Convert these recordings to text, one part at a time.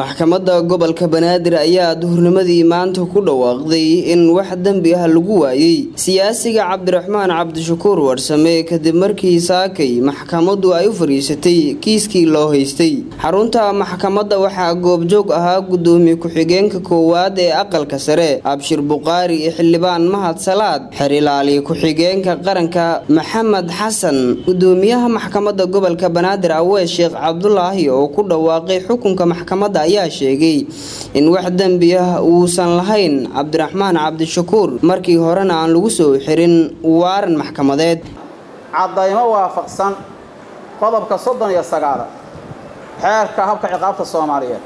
maxkamadda gobolka banaadir ayaa duhurnimadii maanta ku dhawaaqday in wax dembi ah lagu waayey siyaasiga cabdiraxmaan cabdishakuur warsame kadib markii saakay maxkamaddu ay u fadhiisatay kiiskii loo haystay xarunta maxkamadda waxaa goobjoog ahaa gudoomiye ku-xigeenka koowaad ee aqalka sare abshir buqaari iyo xildhibaan mahad salaad xerilaali ku-xigeenka qaranka maxamed xasan gudoomiyaha maxkamadda gobolka banaadir awees sheekh cabdulaahi oo ku dhawaaqay xukunka maxkamadda ayaa sheegay in wax dembi ah uusan lahayn cabdiraxmaan cabdishakuur markii horena aan lagu soo xirin waaran maxkamadeed caddaymo waafaqsan qodobka soddon iyo sagaala xeerka habka ciqaabta soomaaliyeed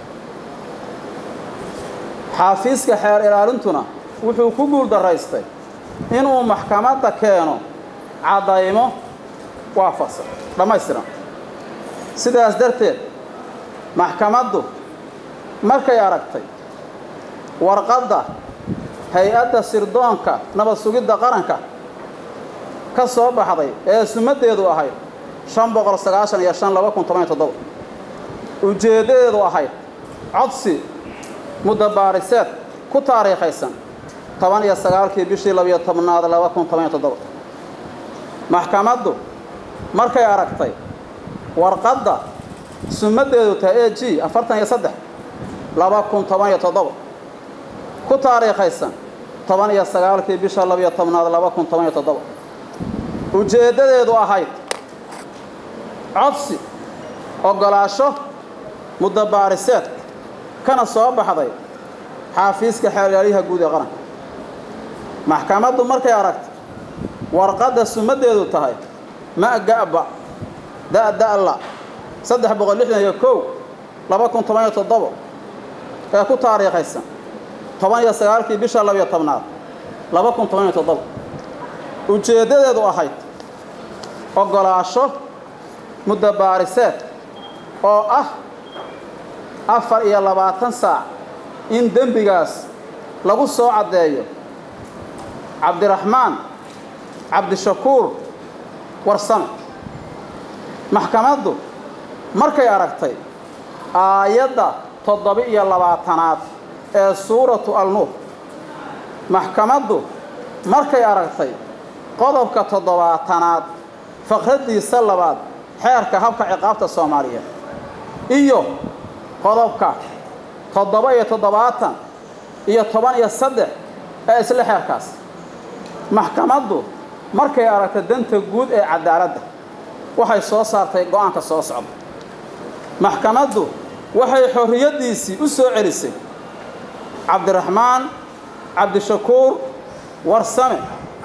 xaafiiska xeer ilaalintuna wuxuu ku guuldaraystay inuu maxkamadda keeno caddaymo waafaqsan dhammaystiran sidaas darteed maxkamaddu markay aragtay warqadda hay-adda sirdoonka nabad sugidda qaranka ka soo baxday ee sumaddeedu ahayd shan boqol sagaashan iyo shan laba kun toban iyo toddoba ujeeddadeedu ahayd codsi muddabaariseed ku taariikhaysan toban iyo sagaalkii bishii labiyo tobnaad laba kun toban iyo toddoba maxkamaddu markay aragtay warqadda sumaddeedu tahay e g afartan iyo saddex laba kun toban iyo toddoba ku taariikhaysan toban iyo sagaalkii bisha labiyo tobnaad laba kun toban iyo toddoba ujeeddadeedu ahayd codsi oggolaasho muddabaariseed kana soo baxday xaafiiska xeeryaaliyaha guud ee qaranka maxkamaddu markay aragtay warqadda sumaddeedu tahay ma'ga'ba da'da'la saddex boqol lixdan iyo kow laba kun toban iyo toddobo ee ku taariikhaysan toban iyo sagaalkii bisha labiyo tobnaad laba kun toban iyo toddobo ujeeddadeedu ahayd oggolaasho muddabaariseed oo ah afar iyo labaatan saac in dembigaas lagu soo caddeeyo cabdiraxmaan cabdishakuur warsame maxkamaddu markay aragtay aayadda toddoba-iyo labaatanaad ee suuratu alnuur maxkamaddu markay aragtay qodobka toddobaatanaad faqraddiisa labaad xeerka habka ciqaabta soomaaliyeed iyo qodobka toddoba iyo toddobaatan iyo toban iyo saddex ee isla xeerkaas maxkamaddu markay aragtay danta guud ee cadaaladda waxay soo saartay go-aanka soo socda maxkamaddu waxay xorriyaddiisii u soo celisay cabdiraxmaan cabdishakuur warsame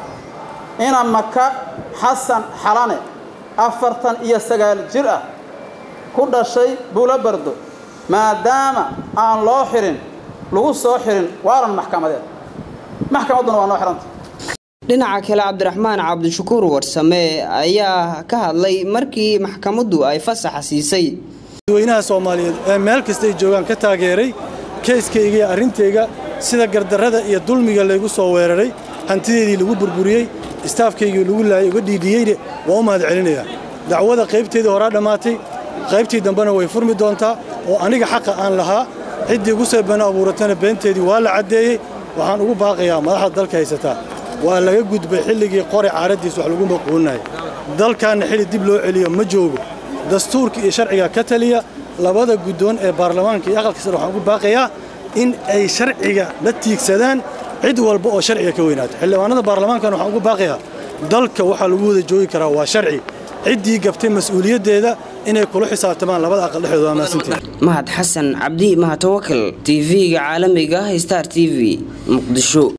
ina maka xasan xalane afartan iyo sagaal jir ah ku dhashay buulo bardo maadaama aan loo xirin lagu soo xirin waaran maxkamadeed maxkamadduna waa noo xihanta dhinaca kale cabdiraxmaan cabdishakuur warsame ayaa ka hadlay markii maxkamaddu ay fasaxa siisay dadweynaha soomaaliyeed ee meel kasta ay joogaan ka taageeray keyskayga iyo arrintayga sida gardarrada iyo dulmiga laygu soo weeraray hantideedii lagu burburiyey istaafkaygii lagu laayay uga dhiidhiyeyne waa u mahad celinayaa dacwada qaybteedii horaa dhammaatay qaybtii dambena way furmi doontaa oo aniga xaqa aan lahaa ciddii igu soo been abuuratana beenteedii waa la caddeeyey waxaan ugu baaqayaa madaxda dalka haysataa waa laga gudbay xilligii qori caaraddiis wax lagu maquuninaya dalkaanna xilli dib loo celiyo ma joogo dastuurka iyo sharciga ka taliya labada guddoon ee baarlamaanka iyo aqalka sare waxaan ugu baaqayaa in ay sharciga la tiigsadaan cid walba oo sharciga ka weynaato xildhibaanada baarlamaankana waxaan ugu baaqayaa dalka waxaa lagu wada joogi karaa waa sharci ciddii gabtay mas-uuliyaddeeda inay kula xisaabtamaan labada aqal dhexdooda waa mahadsantiin mahad xasan cabdi mahad tawakal tv-ga caalamiga star t v muqdisho